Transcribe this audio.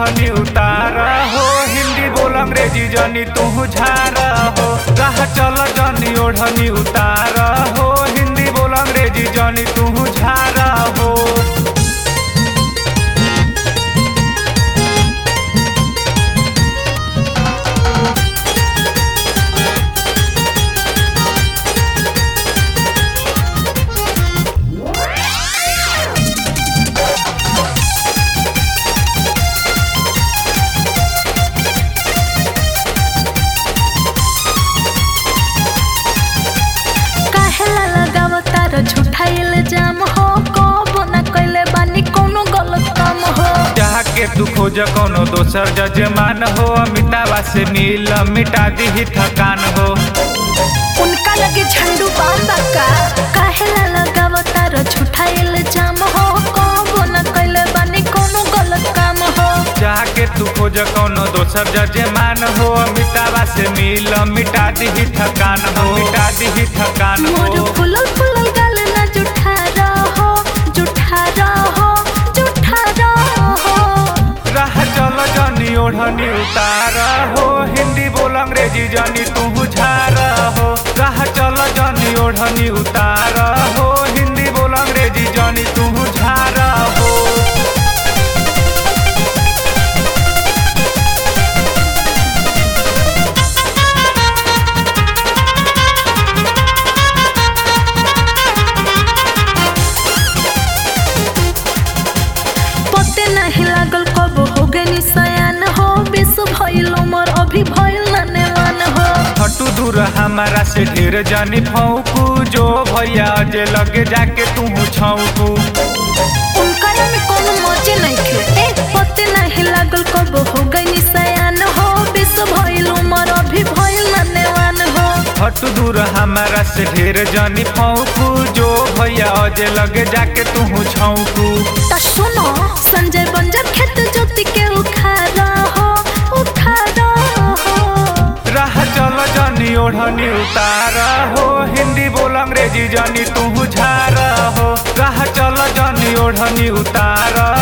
ओढ़नी उतार हो हिंदी बोल अंग्रेजी जनी तू झार हो राह चल जनी ओढ़नी उतार हो हिंदी बोल अंग्रेजी जनी तू झार हो काहेला लगाव तार झूठा इल्जाम हो कबो ना कइले बानी कोनो गलत काम हो चाह के तू खोज कोनो दोसर जजमान हो अमिताभा से मिल मिटा दी थकान हो उनका लगे झंडू बांधा का काहेला लगाव तार झूठा इल्जाम हो कबो ना कइले बानी कोनो गलत काम हो चाह के तू खोज कोनो दोसर जजमान हो अमिताभा से मिल मिटा दी थकान हो मिटा दी थकान मोर हो फुलल फुलल गाल ना जुठा रहो जुठा रहो जुठा रहो राह चल जनी ओढ़नी उतार हो हिंदी बोल अंग्रेजी जनी तू झार हो राह चल जनी ओढ़नी उतार हो हिंदी बोल अंग्रेजी जनी तू झार हो पते नहीं लागल कब हो गए निशान हो विश्व भइल उमर अभी भइल ननेवान हो हटू दूर हमारा से ढेर जानी फौकू जो भैया जे लगे जाके तू छौकू उनका में कोनो मजे नहीं खे ए पते नहीं लागल कब हो गए निशान हो विश्व भइल उमर अभी भइल ननेवान हो हटू दूर हमारा से ढेर जानी फौकू जो भैया जे लगे जाके तू छौकू ता सुनो संजय बंजर खेत ज्योति के उखाड़ा हो उखाड़ा हो राह चल जनी ओढ़नी उतार हो हिंदी बोल अंग्रेजी जनी तू झार हो राह चल जनी ओढ़नी उतार